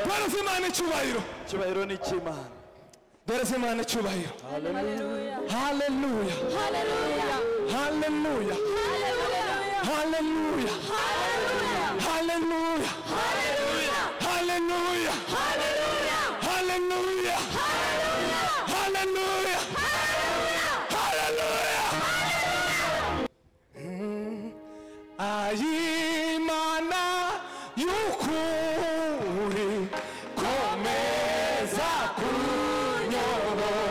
dore se imana icyubahiro icyubahiro ni icy'imana dore se imana icyubahiro Hallelujah. haleluya Hallelujah. haleluya Hallelujah. haleluya Hallelujah. haleluya Hallelujah. haleluya Hallelujah. haleluya Hallelujah. haleluya haleluya Mm, ayimana y'ukuri komeza kunyobora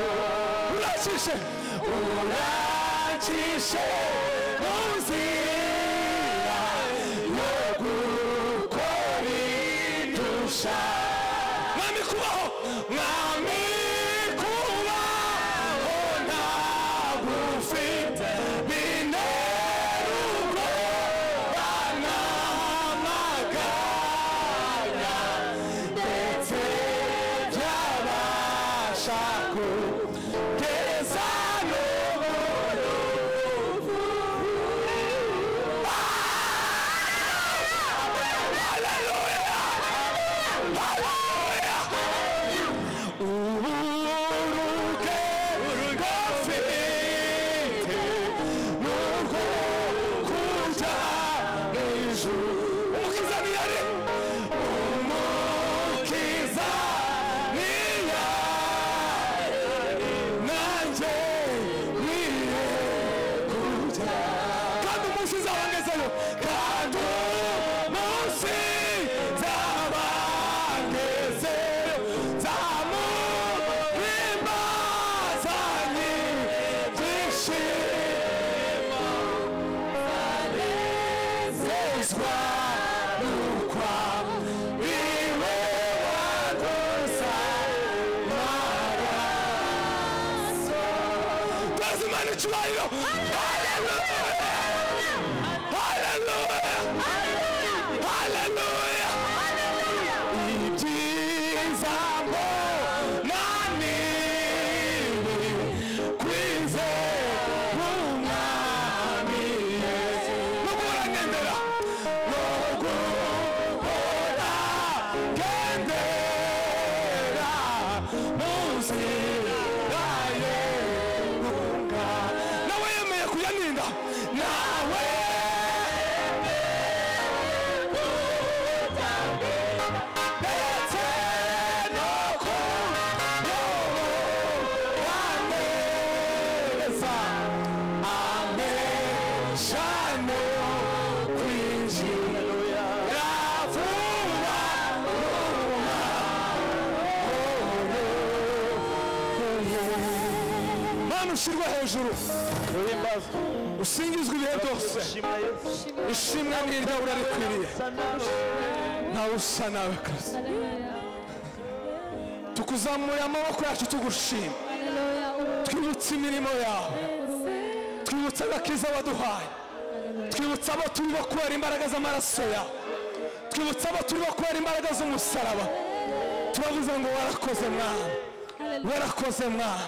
urakishe urakishe munzira yo gukora idusha mwami kubaho mwami kubaho ntabwo ufite binerurwa banamaganya ndetse byabasha kugeza n'ubururu uburuke gafite n'urwo kuja ijuru umukiza ni yari umukiza ni yari nanjye niye kuja kandi umunsi nzabangezeyo kandi umunsi nzabangezeyo nzamuhimbazanye byishimo banezezwa n'ukwa iwe wakosa maraso Does the man icyubahiro haleluya haleluya haleluya ibyiza mbona nibi kwize umwami yesu no guhora ngendera no guhora ngendera munsi yaye guhunga nawe yemeye kuyaninda nawe ndetse no kuyoboka neza ameshane kwinjira vuba vuba mana ushyirwa hejuru uhimbazwa usingizwe ibihe byose ushima yesu ishimwe n'iryawe urarikwiriye usa nawe ntawe usa nawe kristo tukuzamuye amaboko yacu tugushima Hallelujah. twibutsa imirimo yawe twibutsa agakiza waduhaye twibutsa abo turibo kubera imbaraga z'amaraso yawe twibutsa abo turibo kubera imbaraga z'umusaraba tubavuze ngo warakoze mwana warakoze mwana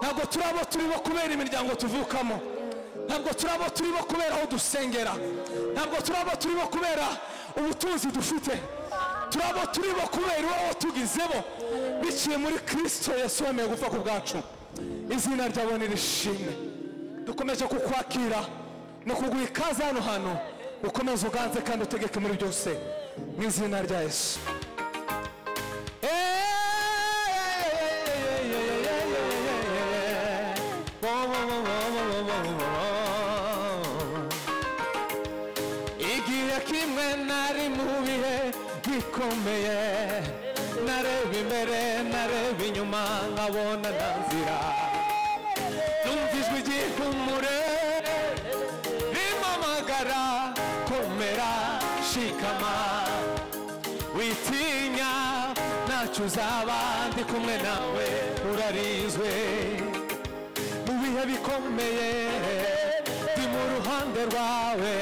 ntabwo turi abo turibo kubera imiryango tuvukamo ntabwo turi abo turibo kubera aho dusengera ntabwo turi abo turibo kubera ubutunzi dufite turi abo turibo kubera iwabo tugizebo biciye muri kirisito yesu wemeye gupfa ku bwacu izina ryabo nirishimwe dukomeje kukwakira ni ukuguha ikaze hano hantu ukomeze uganze kandi utegeke muri byose mu izina rya yesu igihe kimwe nari mu bihe bikomeye nareba imbere nareba inyuma nkabona nta nzira numva ijwi ry'ikumure rimpamagara komera shikama witinya ntacyo uzaba ndi kumwe nawe urarinzwe mu bihe bikomeye ndi mu ruhande rwawe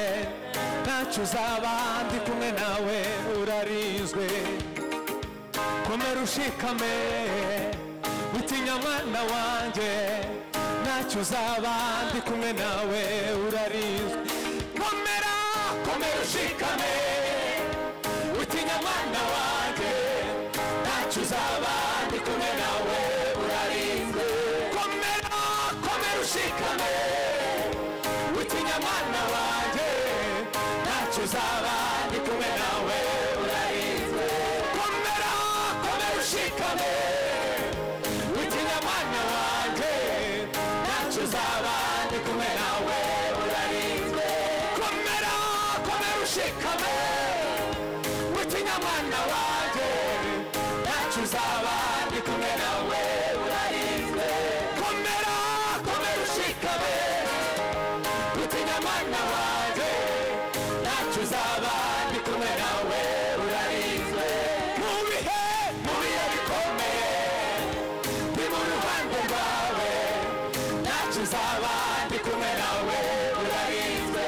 ntacyo uzaba ndi kumwe nawe urarinzwe komera ushikame witinya mwana wanjye ntacyo uzaba ndi kumwe nawe urarinzwe komera komera ushikame witinya nzaba ndi kumwe nawe urarinzwe komera komera ushikame witinya mwana wanjye ntacyo uzaba ndi kumwe nawe urarinzwe komera komera ushikame witinya mwana wanjye ntacyo uzaba ndi kumwe nawe urarinzwe komera komera ushikame witinya mwana wanjye ntacyo uzaba ndi kumwe nawe urarinzwe komera komera ushikame witinya mwana wanjye ntacyo uzaba ndi kumwe nawe urarinzwe mu bihe mu bihe bikomeye ndi mu ruhande rwawe ntacyo uzaba ndi kumwe nawe urarinzwe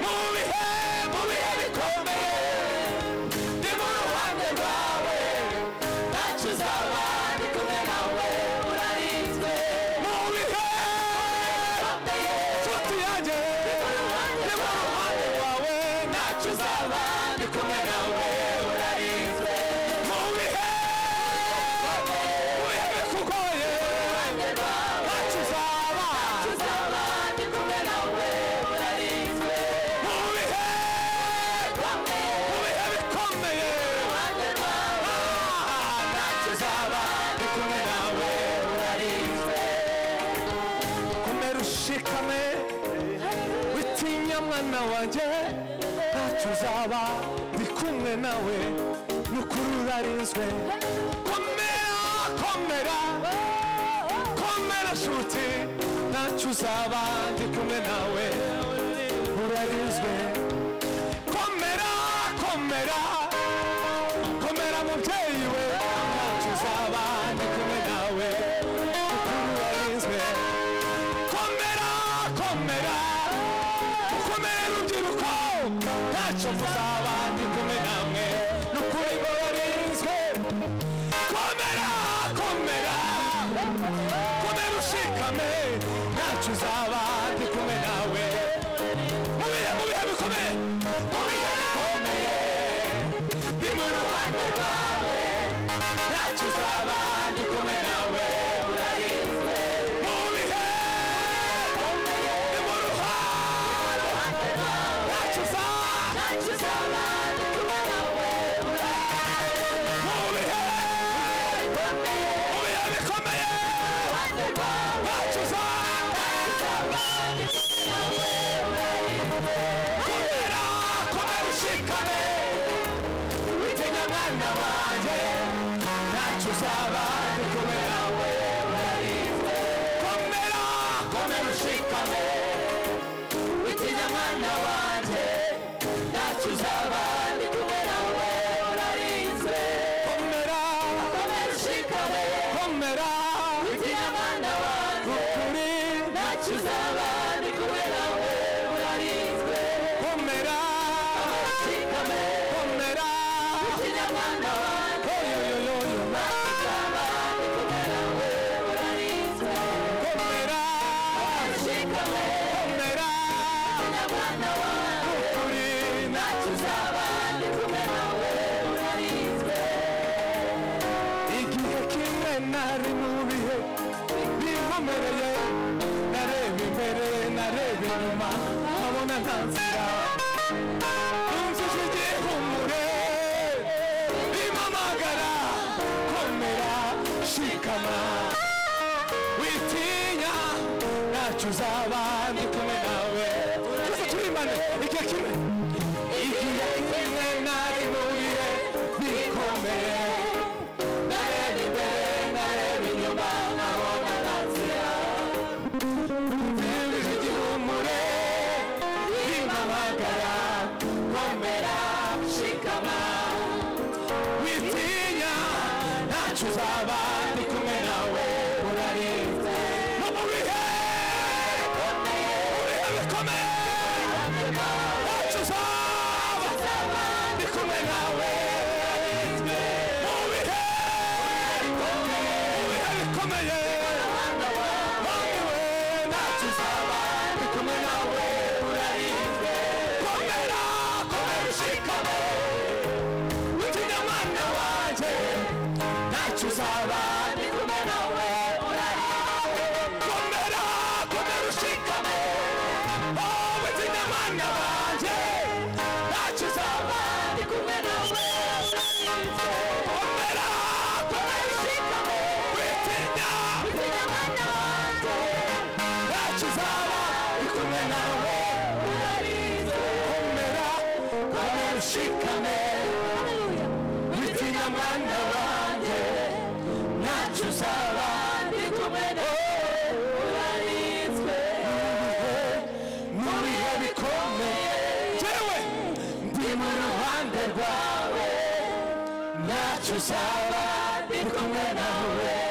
mu bihe mu bihe bikomeye ndi mu ruhande rwawe ntacyo uzaba ndi kumwe nawe urarinzwe mu bihe nshuti yanjye ndi mu ruhande rwawe ntacyo uzaba ndi kumwe nawe urarinzwe mu bihe mu bihe bikugoye ntacyo uzaba ndi kumwe nawe urarinzwe mu bihe mu bihe bikomeye ntacyo uzaba ndi kumwe nawe urarinzwe komera ushikame witinya mwana wanjye ntacyo uzaba ndi kumwe nawe n'ukuri urarinzwe komera komera komera shuti ntacyo uzaba ndi kumwe nawe urarinzwe komera komera komera mubyeyi we ntacyo uzaba ndi kumwe nawe ukuri warinzwe komera komera ukomere rubyiruko ntacyo muzaba ndi kumwe namwe n'ukuri ngo warinzwe komera komera komera ushikame ntacyo uzaba ndi kumwe nawe mu bihe mu bihe bikomeye mu bihe bikomeye ndi mu ruhande rwawe ntacyo uzaba ndi kumwe nawe urarinzwe mu bihe ndi mu ruhande ntacyo uzaba ntacyo uzaba ndi kumwe nawe mu bihe mu bihe bikomeye ntacyo uzaba komera komera ushikame witinya mwana wanjye ntacyo uzaba ndi kumwe nawe urarinzwe komera komera ushikame witinya mwana wanjye ntacyo uzaba ndi kumwe nawe urarinzwe komera komera ushikame komera witinya mwana wanjye ukuri ntacyo uzaba ndi kumwe nawe urarinzwe komera komera ushikame komera igihe kimwe nari mu bihe binkomereye nareba imbere nareba inyuma nkabona nta nzira numvise igihumure bimpamagara komera shikama witinya ntacyo uzaba ndi kumwe nawe twese turimbane igihe kimwe igihe kimwe nari mu bihe bikomeye nareba imbere nareba inyuma nkabona nta nzira mviriza igihumure bimpamagara komera shikama witinya ntacyo uzaba ndi kumwe nawe urarinze no mu bihe mu bihe bikomeye ntacyo uzaba ndi kumwe nawe urarinzwe mu bihe mu bihe bikomeye wowe ntacyo uzaba ndi kumwe nawe urarinzwe komera komera ushikame witinya mwana wanjye ntacyo wacu uzaba ndi kumwe nawe komera komera ushikame wowe zina mana banjye wacu uzaba ndi kumwe nawe komera komera ushikame witinya ndi mwana wanjye wacu uzaba ndi kumwe nawe komera komera ushikame haleluya witinya mana banjye ntacyo uzaba ndi kumwe nawe urarinzwe mu bihe bikomeye jewe ndi mu ruhande rwawe ntacyo uzaba ndi kumwe nawe